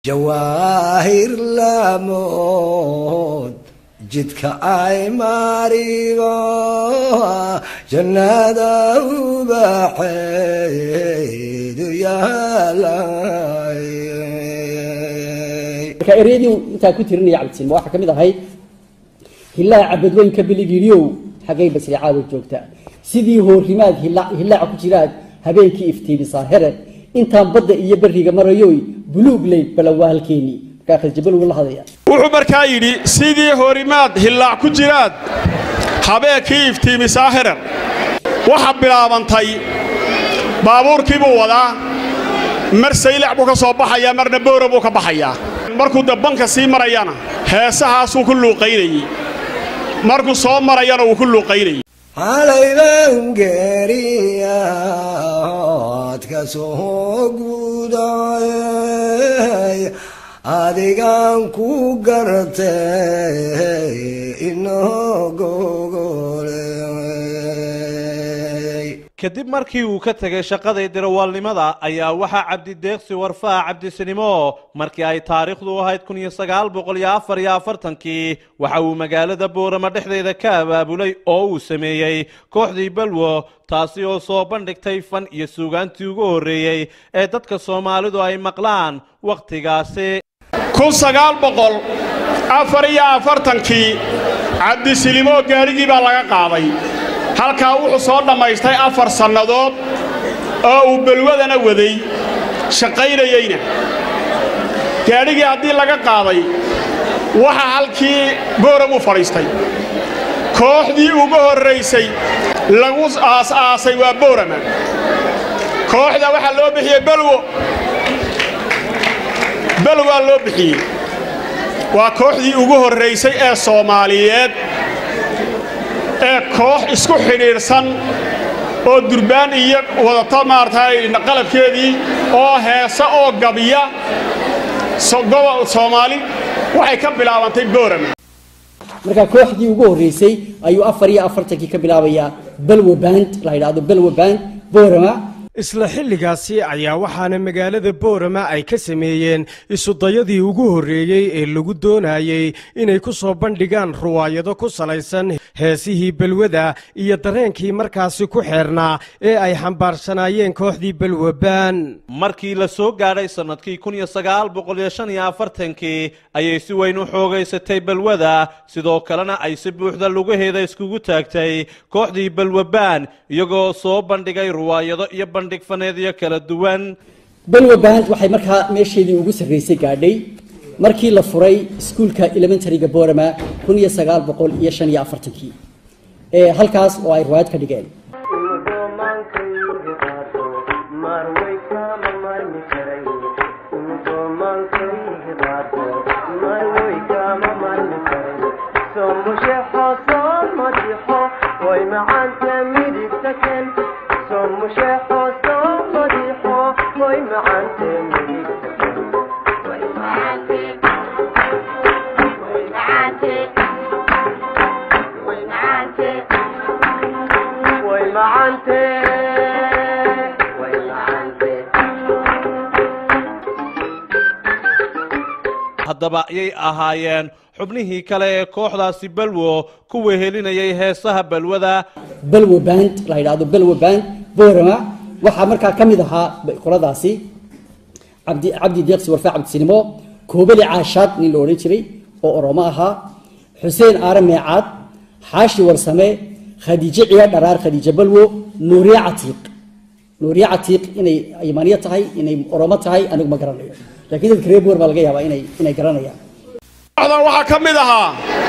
jawaahir laamood jidka ay marigo jannada ubaxeedu yaalay marka ereyadii intaa ku tirinaya cabdisilma waxaa ka mid ahayd hillaaca cabadweynka biligiilyow xaggay basricaada joogta sidii hoorimaad hillaaca ku jiraad habeenkii iftiimisaa here intaan badda iyo beriga marayoy buluug leyd bala waa halkeennii markaa khasjabalow la hadaya wuxuu markaa yidhi sidii horimaad hillaac ku jiraad habeenkii iftiimisaa herer waxa bilaabantay baabuurkii buu wadaa mar saylac buu ka soo baxayaa marna boora buu ka baxayaa markuu dabbanka sii marayana heesahaasuu ku luuqaynayey markuu soo marayana wuu ku luuqaynayey halayban geriyaad ka soo guday adigaan ku gartay inogogole kadib markii uu ka tegay shaqadii dirawaalnimada ayaa waxaa cabdideeqsi warfaa cabdisinimo markii ay taariikhdu ahayd kun iyo sagaal boqol iyo afar iyo afartankii waxa uu magaalada boorama dhexdeeda ka abaabulay oo uu sameeyey kooxdii balwo taasi oo soo bandhigtay fan iyo suugaantii ugu horreeyey ee dadka soomaalidu ay maqlaan wakhtigaasi kun sagaal boqol afar iyo afartankii cabdisilimo gaadhigii baa laga qaaday halkaa wuxuu soo dhammaystay afar sannadood oo uu balwadana waday shaqaynayeyna gaadhigii haddii laga qaaday waxa halkii booram u fadhiistay kooxdii ugu horraysay lagu aas-aasay waa boorama kooxda waxaa loo bixiyey balwo balwaa loo bixiyey waa kooxdii ugu horraysay ee soomaaliyeed ee koox isku xidhiidhsan oo durbaan iyo wadata maaragtay qalabkeedii oo heesa oo gabiya soomaali waxay ka bilaabantay boorama markaa kooxdii ugu horreysay ayuu afar iyo afartankii ka bilaabayaa balwa band la yidhaahdo balwa band boorama isla xilligaasi ayaa waxaana magaalada boorama ay ka sameeyeen isudayadii ugu horreeyey ee lagu doonayey inay ku soo bandhigaan ruwaayado ku salaysan heesihii balwada iyo dareenkii markaasi ku xeernaa ee ay xambaarsanaayeen kooxdii balwabaan markii la soo gaadhay sannadkii kun iyo sagaal boqol iyo shan iyo afartankii ayay si weyn u xoogaysatay balwada sidoo kalena ay si buuxda lugaheeda iskugu taagtay kooxdii balwabaan iyagoo soo bandhigay ruwaayado iyo bandhig faneedyo kala duwan balwa band waxay markaa meesheedii ugu sarreysay gaadhay markii la furay iskuulka elementaryga boorama kun iyo sagaal boqol iyo shan iyo afartankii ee halkaas oo ay riwaayad ka dhigeen haddaba ayay ahaayeen xubnihii kale ee kooxdaasi balwo ku wehelinayay heesaha balwada balwa band la yidhaahdo balwa band boorama waxaa markaa ka mid ahaa qoladaasi cabdi cabdi deeqsi warfaa cabdisinimo koobali caashaad nin la odhan jiray oo oromo ahaa xuseen aare meecaad xaashi warsame khadiijo ciya dharaar khadiijo balwo nuuriye catiiq nuuriye catiiq inay yamaniya tahay inay oromo tahay anigu ma garanayo laakiin dadka reer boor baa laga yaabaa inay inay garanayaan kooxdan waxaa ka mid ahaa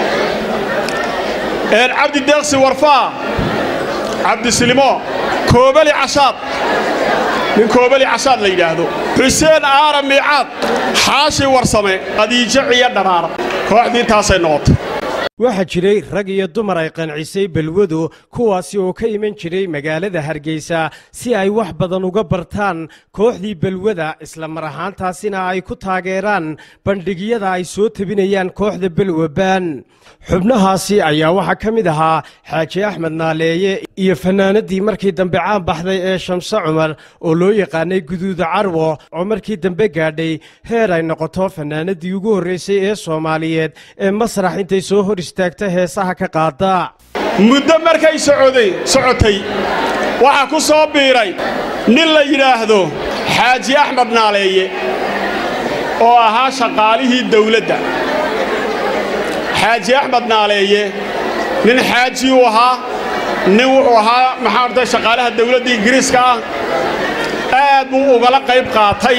cabdi deeqsi warfaa cabdisilimo koobali cashaad nin koobali cashaad la yidhaahdo xuseen aara miicaad xaashi warsame qadiijo ciyo dharaar kooxdii taasay noqotay waxaa jiray rag iyo dumar ay qancisay balwadu kuwaasi oo ka iman jiray magaalada hargeysa si ay wax badan uga bartaan kooxdii balwada isla mar ahaantaasina ay ku taageeraan bandhigyada ay soo tebinayaan kooxda belwabaan xubnahaasi ayaa waxaa ka mid ahaa xaaji axmed naaleeye iyo fanaanadii markii dambe caan baxday ee shamse cumar oo loo yaqaanay guduuda carwo oo markii dambe gaadhay heer ay noqoto fanaanadii ugu horreysay ee soomaaliyeed ee masrax intay soo hor istaagta heesaha ka qaada muddo markay socoday socotay waxaa ku soo biiray nin la yidhaahdo xaaji axmed naaleeye oo ahaa shaqaalihii dawladda xaaji axmed naaleeye nin xaaji uu ahaa nin wuxuu ahaa maxaa ortay shaqaalaha dawladda ingiriiska ah aad buu ugala qayb qaatay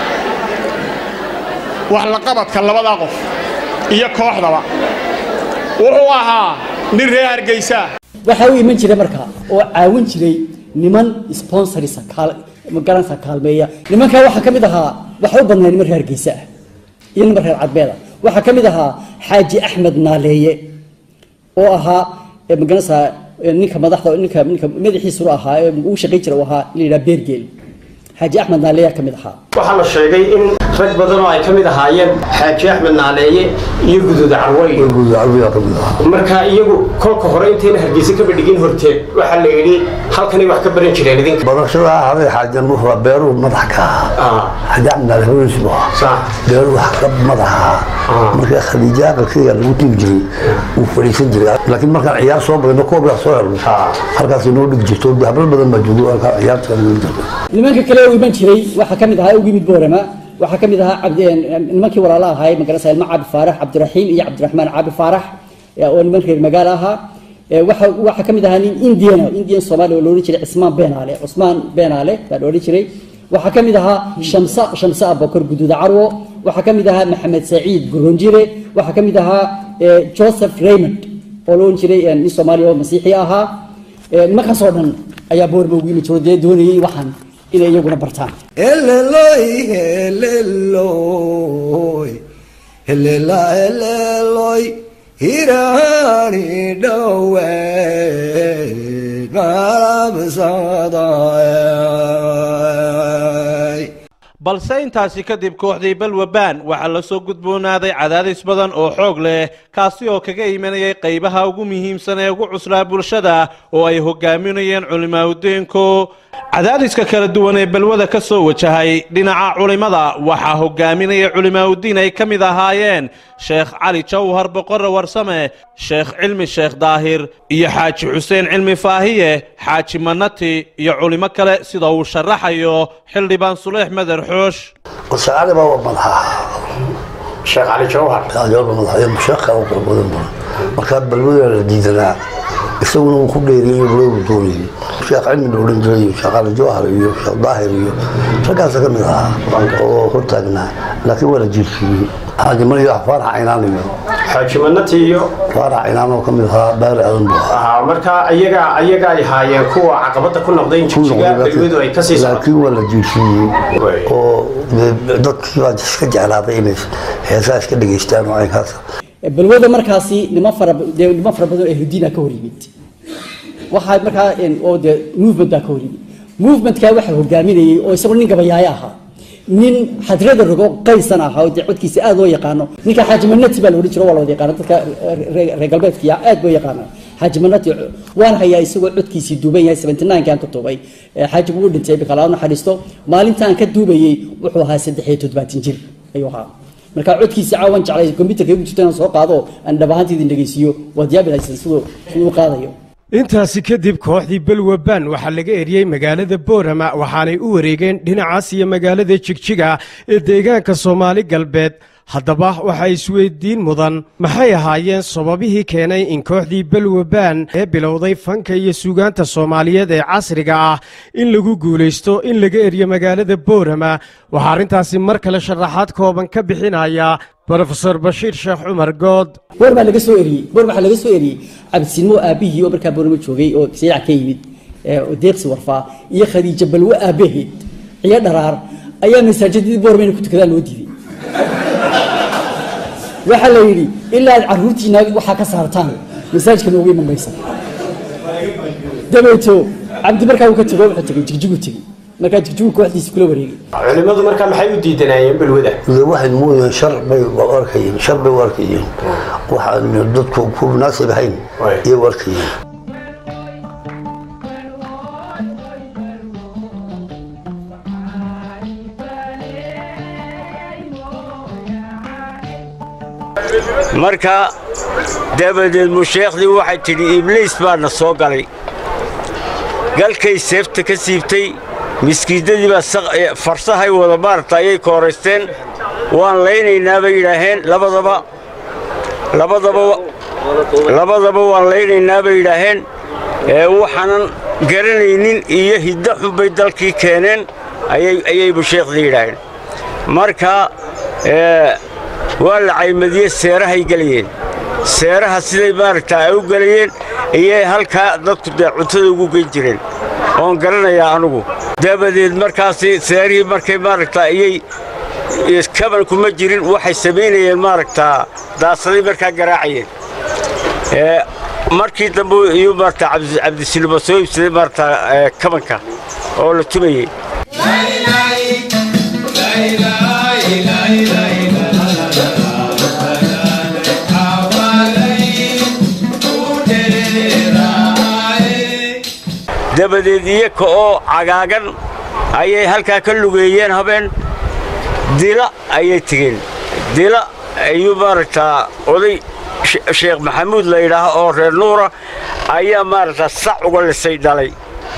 wax laqabadka labadaa qof iyo kooxdaba wuxuu ahaa nin reer hargaysaa waxaa u iman jiray markaa oo caawin jiray niman sponsorisa magaranaysa kaalmeeya nimankaa waxaa ka mid ahaa waxa u badnaa niman reer hargeysa ah iyo niman reer cadbeeda waxaa ka mid ahaa xaaji axmed naaleeye oo ahaa magaranaysa ninka madaxda ninka ninka madaxiisuna ahaa ee ugu shaqayn jira uu ahaa la yidhaha beergeel xaaji axmed naaleeya ka mid ahaa waxaa la sheegay in rag badan oo ay ka mid ahaayeen xaaji axmed naaleeye iyo guduuda carwey marka iyagu kolka hore intayna hargeysa ka badhigin horteed waxaa la yidhi halkanay wax ka baran jireen idinka barashada habay xaajan wuxuu beeruhu madax ka ahaa xaaji axmed naale haweensi buu ahaa beeruhu wax ka madax ahaa marka khadiija aqalkeyga lagu tigi jiray wuu fadhiisan jiray laakiin markaan ciyaar soo badano koob yaa soo helno halkaas inoo dhigi jirto hablo badan baa joogo ciyaarta lagu jirto nimanka kale u iman jiray waxaa ka mid ahaa ugu yimid boorama waxaa ka mid ahaa nimankii walaala ahaay magarasa ilmo caabi faarax cabdiraxiim iyo cabdiraxmaan caabi faarax oo niman reer magaalo ahaa waxaa ka mid ahaa nin indiana indian soomaaliya oo la odhan jiray cismaan beenaale cusmaan beenaale baa la odhan jiray waxaa ka mid ahaa shamsa shamse abokor guduuda carwo waxaa ka mid ahaa maxamed saciid guronjire waxaa ka mid ahaa joseph raymond oo la odhan jiray nin soomaaliya oo masiixi ahaa nimankaas oo dhan ayaa boorma ugu yimi jiro dee doonayay waxaan inay iyaguna bartaan Heleloy, heleloy, helela heleloy, hirani dawe, marabsadaay. balse intaasi kadib kooxdii balwabaan waxaa la soo gudboonaaday cadaadis badan oo xoog leh kaasi oo kaga imanayay qaybaha ugu muhiimsan ee ugu cuslaa bulshada oo ay hogaaminayeen culimaaudiinku cadaadiska kala duwan ee balwada ka soo wajahay dhinaca culimmada waxaa hogaaminaya culimaaudiin ay ka mid ahaayeen sheekh cali jawhar boqorre warsame sheekh cilmi sheekh daahir iyo xaaji xuseen cilmi faahiye xaaji manati iyo culimo kale sida uu sharaxayo xildhibaan suleex meder xoosh wasaacada baa madaxa sheekh cali jawhar jawaba madaxyo mushaqa oo qurux badan badan markaa balwada la diidanaa isaguna uu ku dheeriyey balwadu doonayay sheekh cilmi la odhan jiray sheekh cali jawhar iyo sheekh daahir iyo raggaasa ka mid ahaa oo hortaagnaa laakiin waa la jiirsiiyey xaajiman iyo faarax caynaan iyo xaaji manati iyo faarax caynaan oo ka mid ahaa baari aadan buu ahaa ahaa marka ayaga ayaga ay haayeen kuwa caqabada ku noqday in jigjiga balwadu ay kasii socoto laakiin waa la jiirsiiyey oo dadkii baa iska jeclaaday inay heesaa iska dhegaystaan oo aynkaas balwada markaasi niman fara dee niman fara badan oo ahludiina ka hor yimid waxaa markaa oo dee movement baa ka hor yimid movementkaa waxaa hogaaminayay oo isagoo nin gabayaayo ahaa nin xadrada rogo qaysan ahaa oo dee codkiisa aad loo yaqaano ninka xaaji manati baa la odhan jiro waa la wada yaqaana dadka reer galbeedkiya aad loo yaqaana xaaji manati waan hayaa isagoo codkiisii duuban yahay seventy nine aan ka duubay xaajigu u dhintay bikala naxariisto maalintaan ka duubayey wuxuu ahaa saddex iyo toddobaatan jir ayuu ahaa marka codkiisa caawan jeclay computerka igu jirto inaan soo qaado aan dhab ahaanteedin dhegeysiiyo waad yaabilaysan siduu siduu u qaadayo intaasi kadib kooxdii belwabaan waxaa laga eriyey magaalada boorama waxaanay u wareegeen dhinacaas iyo magaalada jigjiga ee deegaanka soomaali galbeed haddaba waxaa isweydiin mudan maxay ahaayeen sababihii keenay in kooxdii belwabaan ee bilowday fanka iyo suugaanta soomaaliyeed ee casriga ah in lagu guulaysto in laga eriyo magaalada boorama waxaa arrintaasi mar kale sharaxaad kooban ka bixinaya brofesor bashiir sheekh cumar good boor baa laga soo eriyey boor waxaa laga soo eriyey cabdisinmo aabihii oo markaa boorama joogay oo saylac ka yimid oo deeqsi warfaa iyo khadiijo balwo aabaheed ciyo dharaar ayaa masaajidadii boorama inay ku tukadaan loo diiday waxaa la yidhi ilaa aad carruurtiina waxaa ka saartaan masaajidka noogu iman maysa dabeeto cabdi markaa uu ka tego wuxuu tegey jigjigu tegey markaa jigjigu kooxdiisa kula wareegay culimmadu markaa maxay u diidanayeen balwada de waxay moodayeen shar bay u arkayeen shar bay u arkayeen waxaan dadku ku munaasib ahayn iyay u arkayeen marka dabadeed musheekhdii waxay tidhi ibliis baana soo galay galkay seefta ka siibtay miskiidadii baa farsahay wada maaragta ayay kooraysteen waan laynaynaa bay yidhaaheen labadaba labadaba labadaba waan laynaynaa bay yidhaaheen ee waxaanan garanaynin iyo hiddo xun bay dalkii keeneen ayay ayay musheekhdii yidhaaheen marka waa la caymadiyey seerahay gelayeen seeraha siday maaragta ay u gelayeen iyay halkaa dadku dee cuntada ugu geyn jireen oon garanayaa anugu dabadeed markaasi seerihii markay maaragta iyay kabankuma jirin waxay samaynayeen maaragtaa daasaday markaa garaacayeen markii dambe iyuu maaragta cabdisilimo soo iibsaday maaragta kabanka oo la tumayey dabadeed iyaka oo cagaagan ayay halkaa ka lugeeyeen habeen dila ayay tegeen dila ayuu maaragtaa oday sheekh maxamuud la yidhaaha oo reer nuura ayaa maaragtaa sac uga lisay dhalay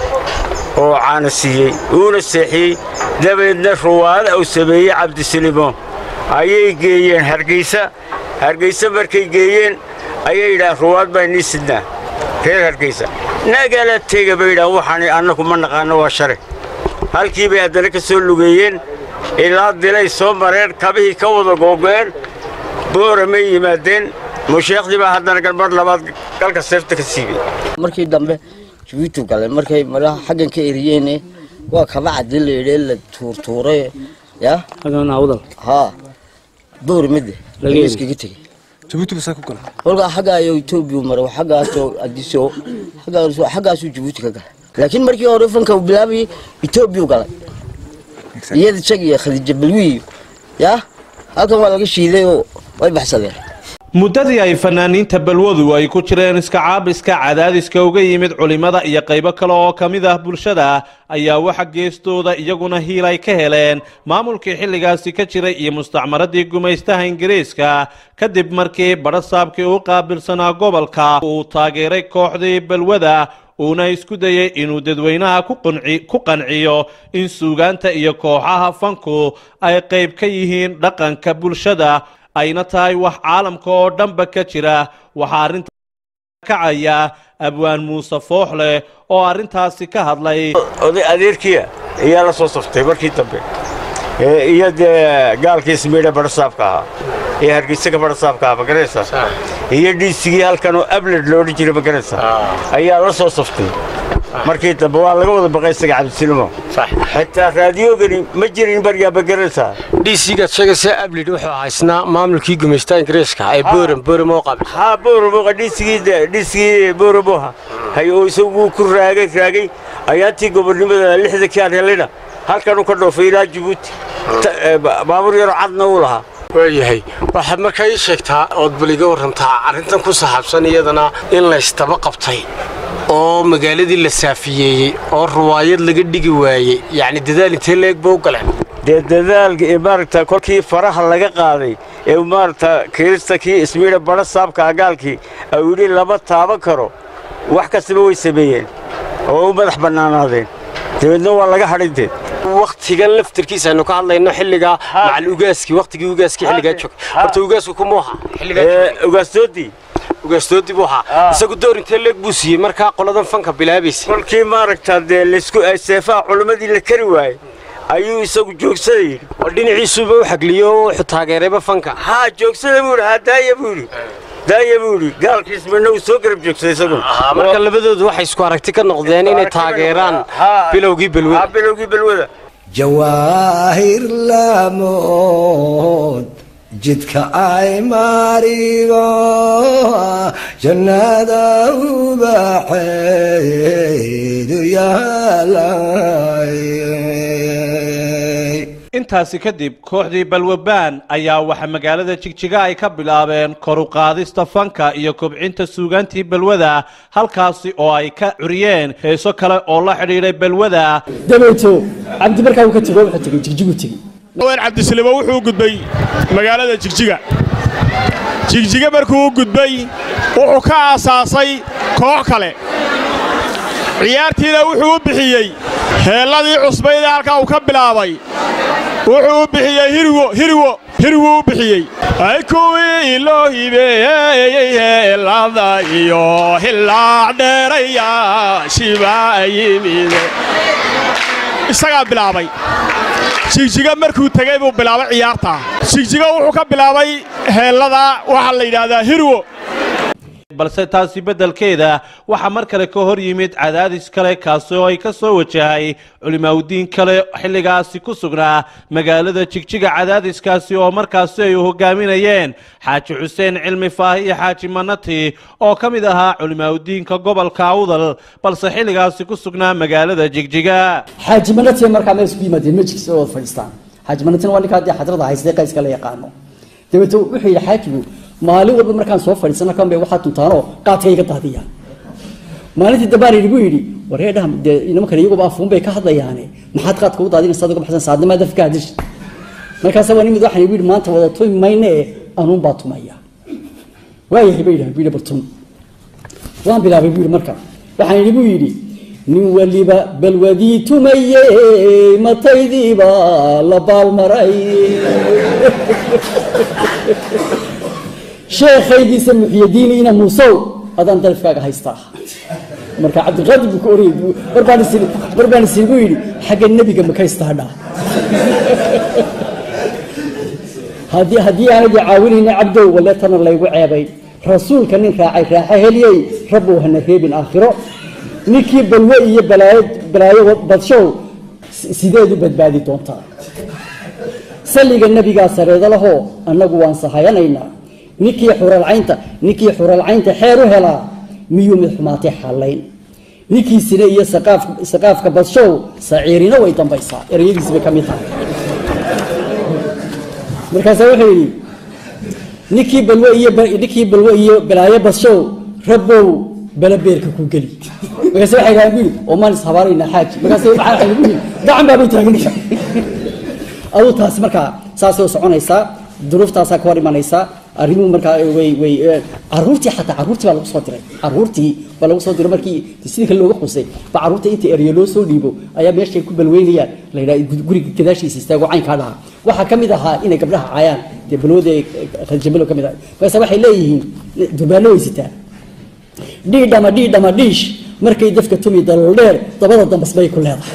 oo caana siiyey uuna seexiyey dabadeedna ruwaada uu sameeyey cabdisilimo ayay geeyeen hargaysa hargaysa markay geeyeen ayay yidhahaan ruwaad baa inii sidnaa reer hargaysa nagala tega bay yidhahan waxaan annagu ma naqaanno waa share halkii bay haddana ka soo lugeeyeen ilaa dilay soo mareen kabihii ka wada googo'een booramay yimaadeen musheekhdii baa haddana galmar labaad galka seefta ka siibay markii dambe jabuuti galay markay madaha xaggan ka eriyeen waa kaba caddi la yidhi la tuurtuuray ya haa booramade laga iskaga tegey jabuuti basaa ku gala kolkaa xagga ayuu etoobiya maray xaggaasoo adiso xaggaasuu jabuuti ka galay laakiin markii hore fanka uu bilaabayay etoobiya galay iyada isaga iyo khadiija balwiyo ya halkan waa laga shiiday oo way baxsadeen muddadii ay fanaaniinta balwadu ay ku jireen iska caabiska cadaadiska uga yimid culimmada iyo qaybo kale oo ka mid ah bulshada ayaa waxa geestooda iyaguna hiil ay ka heleen maamulkii xilligaasi ka jiray iyo mustacmaradii gumaystaha ingiriiska kadib markii badhasaabkii u qaabilsanaa gobolka uu taageeray kooxdii balwada uuna isku dayey inuu dadweynaha ku qanciyo in suugaanta iyo kooxaha fanku ay qayb ka yihiin dhaqanka bulshada ayna tahay wax caalamka oo dhanba ka jira waxaa arrinta kacaya abwaan muuse fooxleh oo arrintaasi ka hadlay oday adeerkiya ayaa la soo saftay markii dambe iyo dee gaalkii ismiidha badhasaabka ahaa ee hargeysa ka badhasaabka ahaa magaraysaa iyo dhiisigii halkan oo abled loodhan jiray magaraysaa ayaa la soo saftay markii dambe waa laga wada baqay isaga cabdisilimo xitaa raadiyogani ma jirin baryaa magaraysaa dhiisigaad sheegaysa ablid wuxuu ahaa isna maamulkii gumaysta ingiriiska ee booram booram oo qabil haa booramoqa dhiisigii dhiisigii booramoha hay oo isagu ku raagay raagay ayaantii gobonnimada lixda kaan helayna halkan uu ka dhoofay ilaa jabuuti baabuur yaroo cadna uu lahaa waayahay waxaad markaa ii sheegtaa ood bal iga warrantaa arrintan ku saxaabsan iyadana in laystaba qabtay oo magaaladii la saafiyeeyey oo ruwaayad laga dhigi waayey yacni dadaal intee leeg ba u galeen dee dadaalka ee maaragta kolkii faraha laga qaaday ee maaragta kirista kii ismiidha badha saabka agaalkii au yidhi lama taaban karo wax kastaba way sameeyeen oo u madax bannaanaadeen dabeedna waa laga hadhinteed waktigan laftarkiisa aynu ka hadlayno xilligaa macal ugaaskii waktigii ugaaskii xilligaa joogay horta ugaasku kumuu ahaa ugaastoodii ugaastoodii buu ahaa isagu door intee leeg buu siiyey markaa qoladan fanka bilaabaysa kolkii maaragta dee laysku seefaha culimmadii la kari waayey ayuu isagu joogsaday yidhi oo dhinaciisuba u xagliyo oo wuxuu taageerayba fanka haa joogsada buu yidhi haa daaya buu yidhi daaya buu yidhi gaalkiis midna uu soo garab joogsaday isaguna marka labadoodu waxay isku aragti ka noqdeen inay taageeraan bilowgii balwada bilowgii balwada jawaahir laamood jidka ay marigo jannada ubaxeedu yaalay intaasi kadib kooxdii balwabaan ayaa waxa magaalada jigjiga ay ka bilaabeen kor u qaadista fanka iyo kobcinta suugaantii balwada halkaasi oo ay ka curiyeen heeso kale oo la xidhiidhay balwada dabeeto cabdi markaa uu ka tego wuxuu tegey jigjigu tegey wen cabdisilimo wuxuu gudbay magaalada jigjiga jigjiga markuu u gudbay wuxuu ka aasaasay koox kale ciyaartiina wuxuu u bixiyey heelladii cusbayd ee halkaa uu ka bilaabay wuxuu u bixiyey hirwo hirwo hirwuu u bixiyey ay kuwii loo hibeeyey heellada iyo hillaac dheerayaashibaa yimide isagaa bilaabay jigjiga markuu tegey buu bilaabay ciyaartaa jigjiga wuxuu ka bilaabay heellada waxaa la yidhaahdaa hirwo balse taasi beddelkeeda waxaa mar kale ka hor yimid cadaadis kale kaasi oo ay ka soo wajahay culimaawdiin kale xilligaasi ku sugnaa magaalada jigjiga cadaadiskaasi oo markaasi ay hogaaminayeen xaaji xuseen cilmi faahi iyo xaaji manati oo ka mid ahaa culimaawdiinka gobolka awdal balse xilligaasi ku sugnaa magaalada jigjiga xaaji manatina markaa meel isku yimaadeen majlis oo fadhiistaan xaaji manatina waa ninkaa dee xadrada haystay qayska la yaqaano dabeeto wuxuu yidhi xaajigu maalin walba markaan soo fadhiisana kan bay waxaa tuntaanoo qaadka iga daadiyaan maalintii dambaan idhi buu yidhi wareedhaha dee nimankan iyaguba afuun bay ka hadlayaane maxaad qaadka u daadinaysa adiga baxsan saadnimaa dafka hadish markaasa waa nimid waxaan igu yidhi maanta wada tumi mayne ee anuun baa tumaya waayahay bay yidhaha buu yidhi bartum waan bilaabay buu yidhi marka waxaan idhi buu yidhi nin waliba balwadii tumaye mataydiiba la baalmaray sheekhaygiisa muxyadiini ina muusow adaan dalifkaaga haystaa marka cabdiqaadir buu ka orayay marbaan is marbaan is igu yidhi xagga nebiga ma ka istaadhaa haddii haddii aanadi caawinayna cabdow waleetana laygu ceebay rasuulka nin raacay raaxa heliyey rabbow hana reebin aakhiro ninkii balwe iyo balaayo balaayo badshow sideed u badbaadi doontaa salliga nebigaa sareeda lahoo annagu waan sahayanaynaa ninkii xuralcaynta ninkii xuralcaynta xeer u helaa miyuu mid xumaatay xallayn ninkiisina iyo saqaaf saqaafka badshow saciirina way dambaysaa ereyadiisi bay ka mid tahay markaasaa wuxuu yidhi ninkii balwe iyo ninkii balwe iyo balaayo badshow rabbow balabeerka ku geli markaase waxay dhahaan bu yidhi oo maan ishabaaraynaa xaaji markaase waxaa waxay bu yidhi gacan baabay taaganaysa aduu taasi markaa saasay u soconaysaa duruuftaasaa ka hor imanaysaa arrimuhu markaa way way caruurtii xataa caruurtii baa lagu soo diray caruurtii baa lagu soo diray markii sidii kale looga xusay ba caruurta inta eryo loo soo dhiibo ayaa meeshay ku balweynayaan la yidhaha guriga gadaashiisa istaago caynkaa dhaha waxaa ka mid ahaa inay gabdhaha caayaan dee balwada khaljabalo ka mid ah markaase waxay leeyihiin durbaano way sitaa dhiidhama dhiidhama dhiish markay dafka tumi dalool dheer dabada dambas bay ku leedahay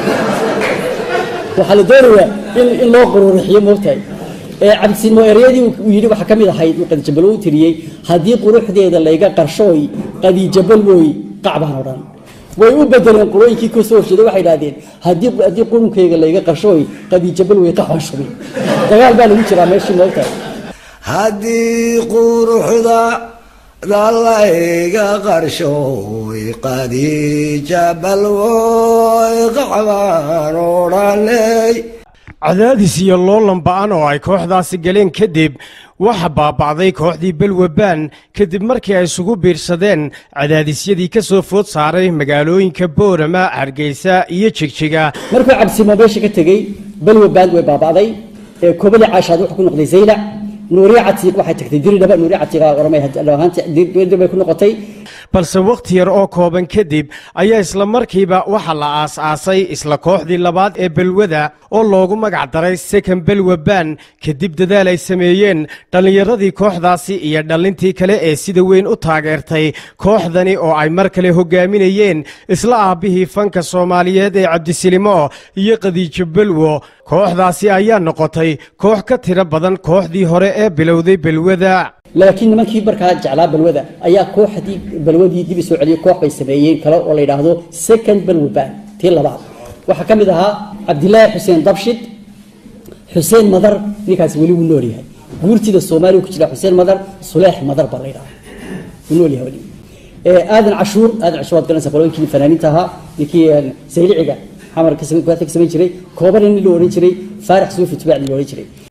waxaa la doonayaa in in loo quruurixiyo moogtahay cabdisinmo ereyadii uu yidhi waxaa ka mid ahayd uu qadijabalo u tiriyey haddii quruxdeeda layga qarshooy qadiijabalwoy qacbaan odhan way u bedeleen qurooyinkii ka soo horjeeday waxay idhahdeen haddii haddii qurunkeyga layga qarshooy qadiijabalwoy qacbaan shubay dagaal baa lagu jiraa meeshii moogtahay haddii quruxda dalayga qarshooy qadiija balwoy qacbaan odhanay cadaadis iyo loolan ba'an oo ay kooxdaasi galeen kadib waxa baaba'day kooxdii belwabaan kadib markii ay isugu biirsadeen cadaadisyadii ka soo food saaray magaalooyinka boorama hargeysa iyo jigjiga markuu cabsimo meesha ka tegey balwa baand way baaba'day ee kobali caashaad wuxuu ku noqday zaylac nuuriya catiiq waxay tagtay diridhaba nuuriya catiiqa oromay bay ku noqotay balse wakhti yar oo kooban kadib ayaa isla markiiba waxa la aas-aasay isla kooxdii labaad ee belwada oo loogu magac daray second belwaban kadib dadaal ay sameeyeen dhallinyaradii kooxdaasi iyo dhallintii kale ee sida weyn u taageertay kooxdani oo ay mar kale hogaaminayeen isla aabbihii fanka soomaaliyeed ee cabdisilimo iyo qadiijo belwo kooxdaasi ayaa noqotay koox ka tiro badan kooxdii hore ee bilowday belwada laakiin nimankii markaa jeclaa balwada ayaa kooxdii balwadii dib isoo celiyey koox bay sameeyeen kale oo la yidhaahdo second balwaban tii labaad waxaa ka mid ahaa cabdilaahi xuseen dabshid xuseen madar ninkaasi weli wuu nool yahay guurtida soomaaliya ku jira xuseen madar suleex madar baa la yidhaha uu nool yahay weli aadan cashuur aadan cashuur waad garanaysaa qolooyinkii fanaaniinta ahaa ninkii sayliciga xamar ka samayn jiray kooban nin la odhan jiray faarax suufi tubaac nin la odhan jiray